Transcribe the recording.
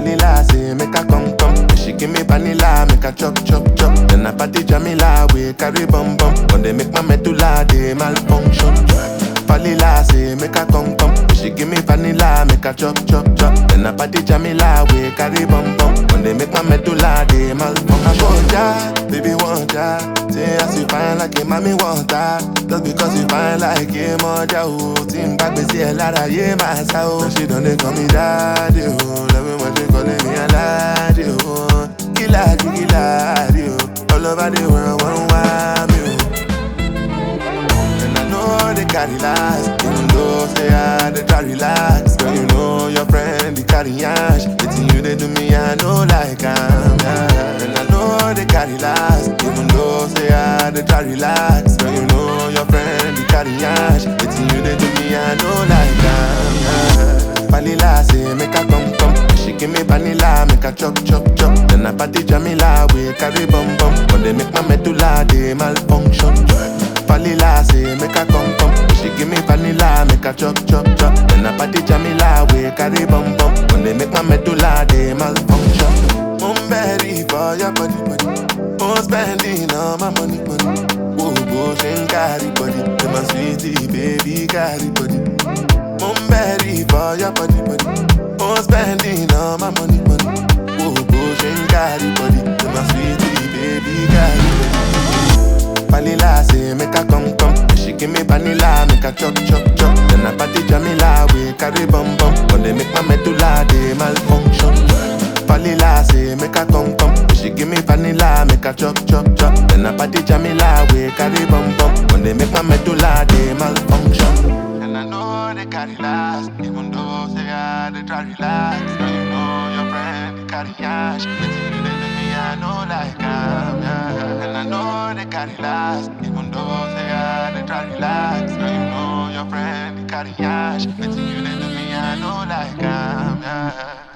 Vanilla say make her come come. She give me vanilla, make her chop chop chop. Then I party Jamila, we carry bum bum. When they make my medulla, they malfunction. Vanilla say make her come come. She give me vanilla, make her chop chop chop. Then I party Jamila, we carry bum bum. When they make my medulla, they malfunction. I want ya, baby want ya. Say as you fine like a mommy want her. Just because you fine like a mother, oh. Team back, me see a lot of yeah, my soul. She don't they call me daddy, oh. Love me when she calling me a laddie, oh. Killer, killer, oh. All over the world, one want me, oh. And I know they carry last Even though say I they try relax Girl, you know your friend, they carry ash It's you they do me, I know like I'm yeah. And I know they carry last Even though say I they try relax Girl, you know your friend, they carry ash It's you they do me, I know like I'm yeah. Vanilla say make her come come She give me vanilla, make her chop chop chop Then I party Jamila, we carry bum bum When they make my medulla, they malfunction Vanilla say make her come come. She give me vanilla, make her chop chop chop. Then I party Jamila, we carry bum bum. When they make my medulla, they malfunction. I'm ready for your body body. I'm spending all my money money. Whoa, go and carry body. Be my sweetie baby carry body. I'm ready for your body body. I'm spending all my money money. Whoa, go and carry body. Be my sweetie baby carry body. Vanilla say make her come come. She give me vanilla, make her chop chop chop. Then I party Jamila, we carry bum bum. When they make my medulla, they malfunction. Vanilla say make her come come. She give me vanilla, make her chop chop chop. Then I party Jamila, we carry bum bum. When they make my medulla, they malfunction. And I know they carry last, even though say I they try relax. Girl, you know your friend they carry ash. But you they do me, I know like I'm yeah. And I know they carry last, even though say I they try relax. Girl, you know your friend they carry ash. But you they do me, I know like I'm yeah.